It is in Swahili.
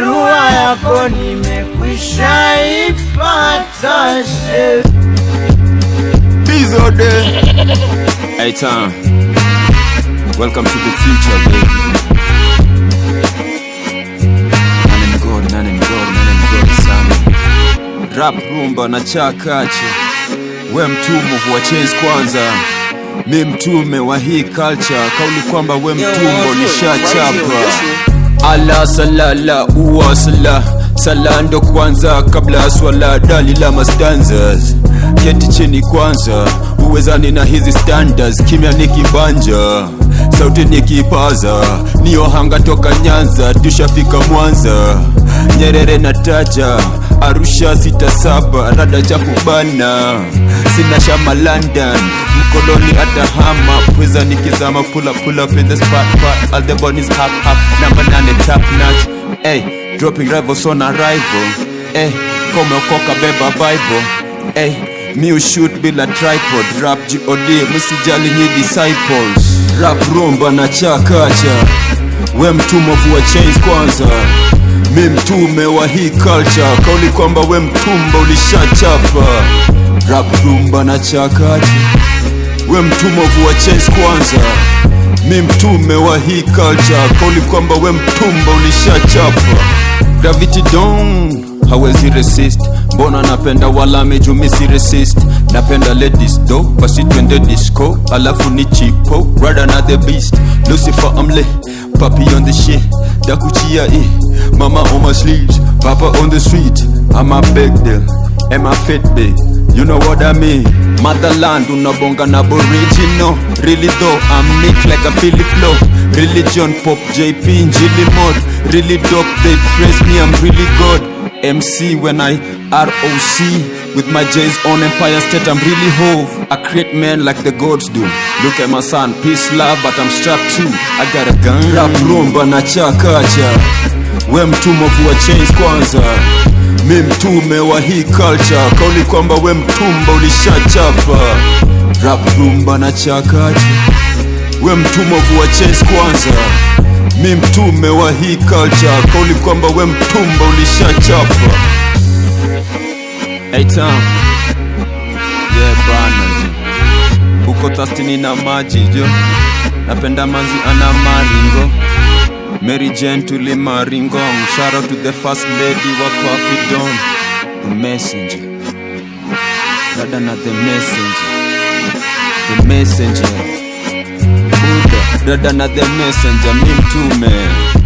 barua yako nimekwisha ipata she Bizo de. Hey time. Welcome to the future, baby. Nane mgodi, nane mgodi, nane mgodi sana. Rap rumba na chakache. We mtume wa chains kwanza. Mi mtume wa hii culture. Kauli kwamba we mtumbo nishachapa. Ala salala uwa sala sala ndo kwanza kabla ya swala dalila mastanzas keti chini kwanza uwezani na hizi standards kimya nikibanja sauti nikipaza niohanga toka nyanza tushafika mwanza nyerere na taja arusha sita saba rada chafu bana sina shama london mkoloni atahama pweza nikizama pula pull up in the spot pot all the bunnies hop hop number nane top notch hey dropping rivals on arrival hey kome okoka beba bible hey mi ushoot bila tripod rap god msijali nyi disciples rap rumba na chakacha we mtumovu wa chains kwanza mi mtume wa hii culture kauli kwamba we mtumba ulishachapa rap rumba na chakacha we mtumovu wa chains kwanza mi mtume wa hii culture kauli kwamba we mtumba ulishachapa gravity don hawezi resist mbona napenda walame jumisi resist napenda ladies do basi twende disco alafu ni chipo rather na the beast lucifer amle papi on the shit dakuchia i mama on my sleeves papa on the street i'm a big deal am a fit big you know what i mean motherland unabonga na aboriginal really though i'm nick like a philly flow religion pop jp njili mod really dope they praise me i'm really good MC when I ROC with my J's on Empire State. I'm really hove. I create men like the gods do. Look at my son, peace, love, but I'm strapped too. I got a gun. Rap rumba na chakacha. We mtumovu wa chains kwanza. Mi mtume wa hii culture. Kauli kwamba we mtumba ulishachapa. Rap rumba na chakacha. We mtumovu wa chains kwanza mi mtume wa hii culture kauli kwamba we mtumba ulishachapa hey, Tom. yeah, bana jo. uko thastini na maji jo napenda manzi ana maringo Mary Jane tuli maringong shout out to the first lady wa Papi Don the messenger dada na the messenger the messenger Buddha dada na the messenger mi mtume